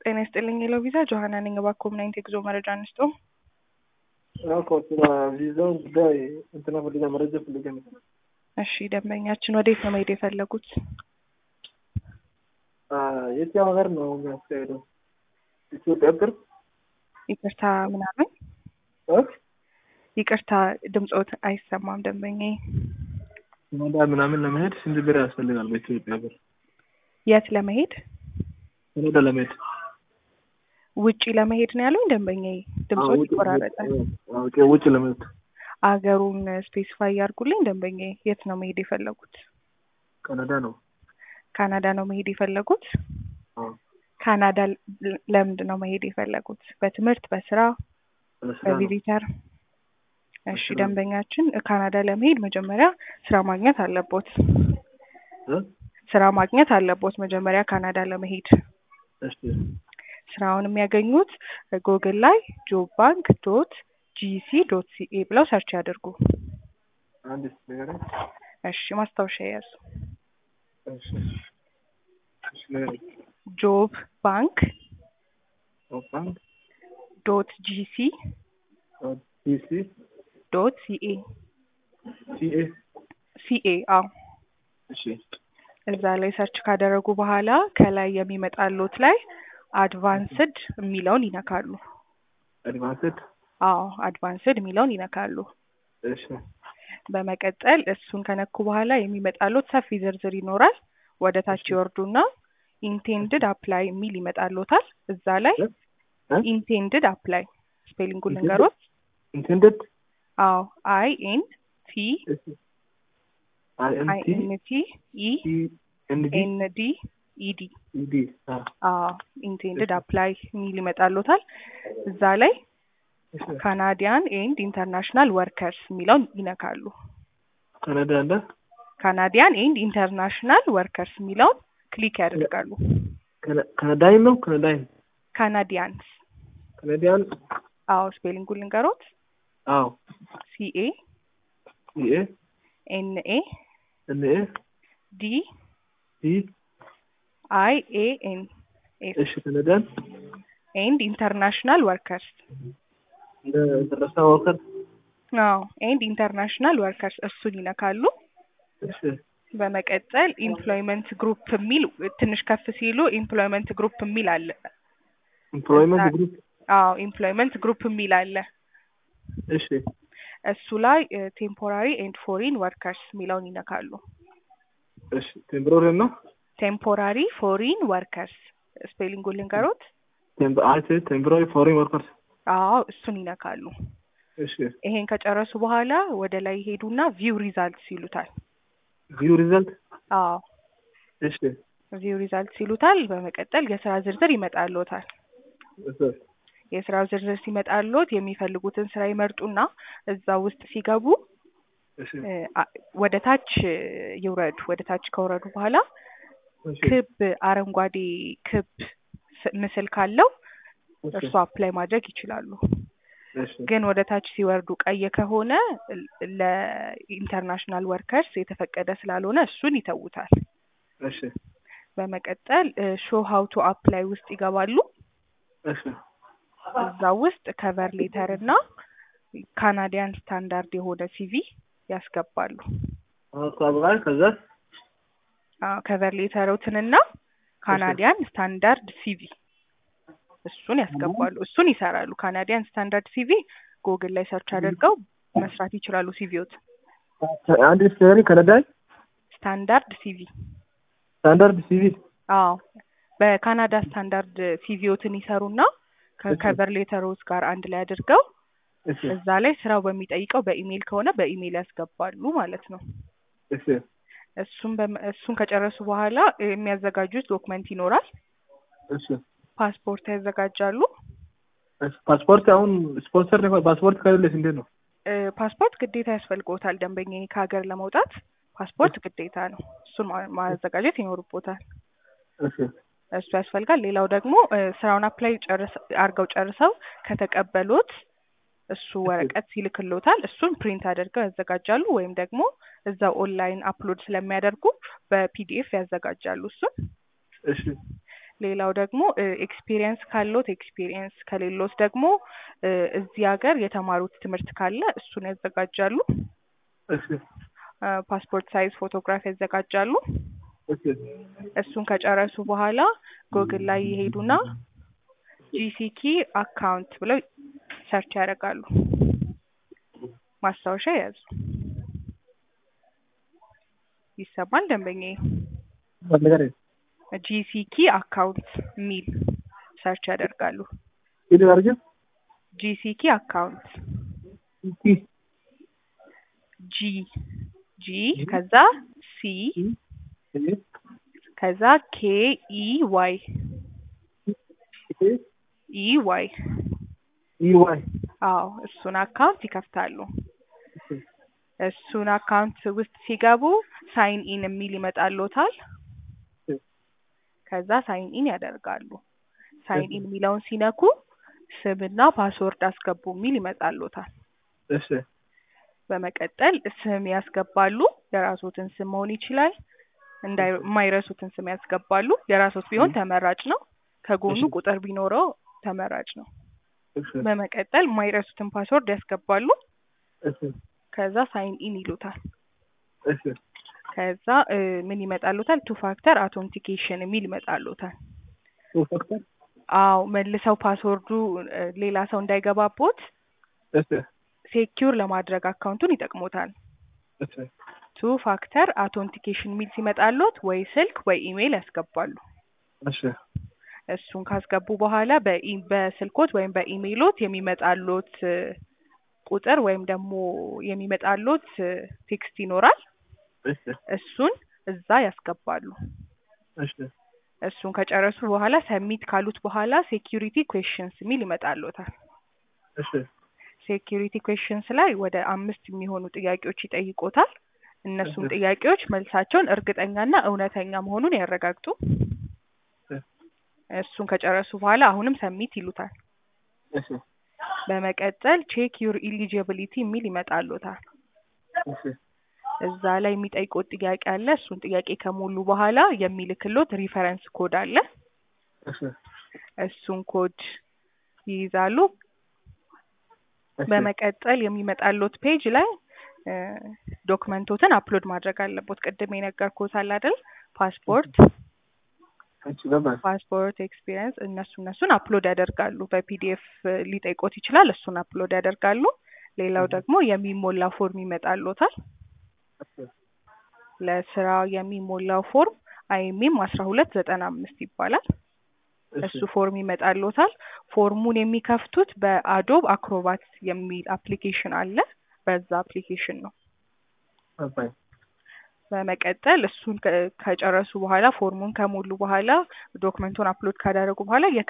ጤና ይስጥልኝ የለው ቪዛ ጆሀና ነኝ። እባክዎ ምን አይነት የጉዞ መረጃ አንስቶ? እኮ ስለ ቪዛውን ጉዳይ እንትና ፈልጋ መረጃ ፈልጋ ነበር። እሺ ደንበኛችን ወዴት ነው መሄድ የፈለጉት? የትኛው ሀገር ነው የሚያስካሄደው? ኢትዮጵያ ቅርብ ይቅርታ ምናምን ይቅርታ ድምፆት አይሰማም ደንበኛዬ። ካናዳ ምናምን ለመሄድ ስንት ብር ያስፈልጋል? በኢትዮጵያ ብር የት ለመሄድ? ካናዳ ለመሄድ ውጪ ለመሄድ ነው ያሉኝ ደንበኛዬ። ድምፆት ይቆራረጣል። ውጭ ለመሄድ አገሩን ስፔሲፋይ ያርጉልኝ ደንበኛዬ። የት ነው መሄድ የፈለጉት? ካናዳ ነው። ካናዳ ነው መሄድ የፈለጉት? አዎ። ካናዳ ለምንድን ነው መሄድ የፈለጉት? በትምህርት፣ በስራ፣ ለስራ ነው። በቪዚተር? እሺ በስራ ነው። ደንበኛችን ካናዳ ለመሄድ መጀመሪያ ስራ ማግኘት አለቦት። እ? ስራ ማግኘት አለቦት መጀመሪያ ካናዳ ለመሄድ። እሺ ስራውን የሚያገኙት ጉግል ላይ ጆብ ባንክ ዶት ጂሲ ዶት ሲኤ ብለው ሰርች ያደርጉ። አንድ ንገረኝ። እሺ ማስታወሻ የያዙ እሺ እሺ ንገረኝ። ጆብ ባንክ ጆብ ባንክ ዶት ጂሲ ዶት ቢሲ ዶት ሲኤ ሲኤ ሲኤ አዎ እሺ እዛ ላይ ሰርች ካደረጉ በኋላ ከላይ የሚመጣሉት ላይ አድቫንስድ የሚለውን ይነካሉ። አድቫንስድ አዎ አድቫንስድ የሚለውን ይነካሉ። እሺ በመቀጠል እሱን ከነኩ በኋላ የሚመጣሉት ሰፊ ዝርዝር ይኖራል። ወደ ታች ይወርዱና ኢንቴንድድ አፕላይ የሚል ይመጣሉታል። እዛ ላይ እ? እ? ኢንቴንድድ አፕላይ ስፔሊንጉን ልንገሮት። ኢንቴንደድ አዎ አይ ኤን ቲ እሺ አይ ኤን አይ ቲ ኤን ቲ ኢ ኢ ኤን ዲ ኤን ዲ ኢ ዲ ኢ ዲ አ አዎ ኢንቴንድድ አፕላይ የሚል ይመጣሉታል። እዛ ላይ እሺ ካናዲያን ኤንድ ኢንተርናሽናል ወርከርስ የሚለውን ይነካሉ። ካናዳ አለ ካናዲያን ኤንድ ኢንተርናሽናል ወርከርስ የሚለውን ክሊክ ያደርጋሉ። ካና- ካናዳይን ነው ካናዳይን ካናዲያንስ ካናዲያን አዎ ስፔሊንጉን ልንገሮት አዎ ሲኤ ሲኤ ኤንኤ ኤን ኤ ዲ ዲ አይ ኤ ኤን ኤስ እሺ ካናዳን ኤንድ ኢንተርናሽናል ወርከርስ እንደ ኢንተርናሽናል ወርከር አዎ ኤንድ ኢንተርናሽናል ወርከርስ እሱን ይነካሉ። እሺ በመቀጠል ኢምፕሎይመንት ግሩፕ የሚል ትንሽ ከፍ ሲሉ ኢምፕሎይመንት ግሩፕ የሚል አለ። ኤምፕሎይመንት እዛ- ግሩፕ አዎ ኢምፕሎይመንት ግሩፕ የሚል አለ። እሺ እሱ ላይ ቴምፖራሪ ኤንድ ፎሪን ወርከርስ የሚለውን ይነካሉ። እሺ ቴምብሮሪ ነው ቴምፖራሪ ፎሪን ወርከርስ ስፔሊንጉን ልንገሮት። ቴምብ አይቲ ቴምብሮሪ ፎሬን ወርከርስ አዎ እሱን ይነካሉ። እሺ ይሄን ከጨረሱ በኋላ ወደ ላይ ሄዱና ቪው ሪዛልትስ ይሉታል። ቪው ሪዛልት አዎ እሺ ቪው ሪዛልትስ ይሉታል። በመቀጠል የስራ ዝርዝር ይመጣልዎታል። እሺ የስራ ዝርዝር ሲመጣልዎት የሚፈልጉትን ስራ ይመርጡና እዛ ውስጥ ሲገቡ እሺ እ፣ አ- ወደ ታች ይውረዱ። ወደ ታች ከወረዱ በኋላ እሺ ክብ አረንጓዴ ክብ ስ- ምስል ካለው እሺ እርሱ አፕላይ ማድረግ ይችላሉ። እሺ ግን ወደ ታች ሲወርዱ ቀይ ከሆነ ል- ለኢንተርናሽናል ወርከርስ የተፈቀደ ስላልሆነ እሱን ይተውታል። እሺ በመቀጠል ሾው ሀው ቱ አፕላይ ውስጥ ይገባሉ። እሺ እዛ ውስጥ ከቨር ሌተር እና ካናዲያን ስታንዳርድ የሆነ ሲቪ ያስገባሉ። አቋብራል ከዛ ከቨር ሌተሮትንና ካናዲያን ስታንዳርድ ሲቪ እሱን ያስገባሉ። እሱን ይሰራሉ። ካናዲያን ስታንዳርድ ሲቪ ጉግል ላይ ሰርች አድርገው መስራት ይችላሉ። ሲቪዎት አንድ ስቴሪ ካናዳይ ስታንዳርድ ሲቪ ስታንዳርድ ሲቪ አዎ በካናዳ ስታንዳርድ ሲቪዎትን ይሰሩና ከከቨር ሌተሮች ጋር አንድ ላይ አድርገው እሺ እዛ ላይ ስራው በሚጠይቀው በኢሜይል ከሆነ በኢሜይል ያስገባሉ ማለት ነው። እሺ እሱን በመ- እሱን ከጨረሱ በኋላ የሚያዘጋጁት ዶክመንት ይኖራል። እሺ ፓስፖርት ያዘጋጃሉ። እሺ ፓስፖርት አሁን ስፖንሰር ነው ፓስፖርት ከሌለስ እንዴት ነው እ፣ ፓስፖርት ግዴታ ያስፈልጎታል። ደንበኛ ከሀገር ለመውጣት ፓስፖርት ግዴታ ነው። እሱን ማ- ማዘጋጀት ይኖርቦታል። እሺ እሱ ያስፈልጋል። ሌላው ደግሞ እ፣ ስራውን አፕላይ ጨርስ አድርገው ጨርሰው ከተቀበሉት እሱ ወረቀት ይልክሎታል። እሱን ፕሪንት አድርገው ያዘጋጃሉ ወይም ደግሞ እዛው ኦንላይን አፕሎድ ስለሚያደርጉ በፒዲኤፍ ያዘጋጃሉ። እሱን እሺ ሌላው ደግሞ ኤክስፒሪየንስ ካለዎት ኤክስፒሪየንስ ከሌሎት ደግሞ እ እዚህ ሀገር የተማሩት ትምህርት ካለ እሱን ያዘጋጃሉ። እሺ እ ፓስፖርት ሳይዝ ፎቶግራፍ ያዘጋጃሉ። እሺ እሱን ከጨረሱ በኋላ ጎግል ላይ ይሄዱና ጂሲኪ አካውንት ብለው ሰርች ያደርጋሉ። ማስታወሻ ያዙ። ይሰማል ደንበኛዬ? ንገረኝ። ጂሲኪ አካውንት የሚል ሰርች ያደርጋሉ። ሂድ አድርገህ ጂሲኪ አካውንት ሲ ጂ ጂ ከዛ ሲ እሺ ከዛ ኬ ኢ ዋይ ኢ ዋይ ኢ ዋይ አዎ እሱን አካውንት ይከፍታሉ። እሺ እሱን አካውንት ውስጥ ሲገቡ ሳይን ኢን የሚል ይመጣልዎታል። እሺ ከዛ ሳይን ኢን ያደርጋሉ። ሳይን ኢን የሚለውን ሲነኩ ስምና ፓስወርድ አስገቡ የሚል ይመጣልዎታል። እሺ በመቀጠል ስም ያስገባሉ። የራስዎትን ስም መሆን ይችላል። እንዳይ የማይረሱትን ስም ያስገባሉ። የራስዎት ቢሆን ተመራጭ ነው። ከጎኑ እሺ። ቁጥር ቢኖረው ተመራጭ ነው። እሺ በመቀጠል የማይረሱትን ፓስወርድ ያስገባሉ። እሺ ከዛ ሳይን ኢን ይሉታል። እሺ ከዛ እ ምን ይመጣልዎታል? ቱ ፋክተር አውቶንቲኬሽን የሚል ይመጣልዎታል። ሶስት ፋክተር አዎ መልሰው ፓስወርዱ እ ሌላ ሰው እንዳይገባቦት እሺ ሴኪዩር ለማድረግ አካውንቱን ይጠቅሙታል። እሺ ቱ ፋክተር አውቶንቲኬሽን የሚል ሲመጣልዎት ወይ ስልክ ወይ ኢሜይል ያስገባሉ። እሺ እሱን ካስገቡ በኋላ በኢ በስልኮት ወይም በኢሜይሎት የሚመጣልዎት እ ቁጥር ወይም ደግሞ የሚመጣልዎት እ ቴክስት ይኖራል። እሺ እሱን እዛ ያስገባሉ። እሺ እሱን ከጨረሱ በኋላ ሰሚት ካሉት በኋላ ሴኪዩሪቲ ኩዌሽንስ የሚል ይመጣልዎታል። እሺ ሴኪዩሪቲ ኩዌሽንስ ላይ ወደ አምስት የሚሆኑ ጥያቄዎች ይጠይቆታል። እነሱን ጥያቄዎች መልሳቸውን እርግጠኛና እውነተኛ መሆኑን ያረጋግጡ። እሱን ከጨረሱ በኋላ አሁንም ሰሚት ይሉታል። እሺ በመቀጠል ቼክ ዩር ኢሊጂቢሊቲ የሚል ይመጣልዎታል። እሺ እዛ ላይ የሚጠይቁት ጥያቄ አለ። እሱን ጥያቄ ከሞሉ በኋላ የሚልክሎት ሪፈረንስ ኮድ አለ። እሺ እሱን ኮድ ይይዛሉ። እሺ በመቀጠል የሚመጣልዎት ፔጅ ላይ እ ዶክመንቶትን አፕሎድ ማድረግ አለቦት። ቅድም የነገርኩት አለ አይደል? ፓስፖርት እሺ ገባኝ። ፓስፖርት ኤክስፒሪየንስ እነሱ እነሱን አፕሎድ ያደርጋሉ። በፒዲኤፍ ሊጠይቆት ይችላል። እሱን አፕሎድ ያደርጋሉ። ሌላው ደግሞ የሚሞላ ፎርም ይመጣልዎታል። ለስራ የሚሞላው ፎርም አይኤምኤም አስራ ሁለት ዘጠና አምስት ይባላል። እሱ ፎርም ይመጣልዎታል። ፎርሙን የሚከፍቱት በአዶብ አክሮባት የሚል አፕሊኬሽን አለ። በዛ አፕሊኬሽን ነው። ገባኝ። በመቀጠል እሱን ከ- ከጨረሱ በኋላ ፎርሙን ከሞሉ በኋላ ዶክመንቱን አፕሎድ ካደረጉ በኋላ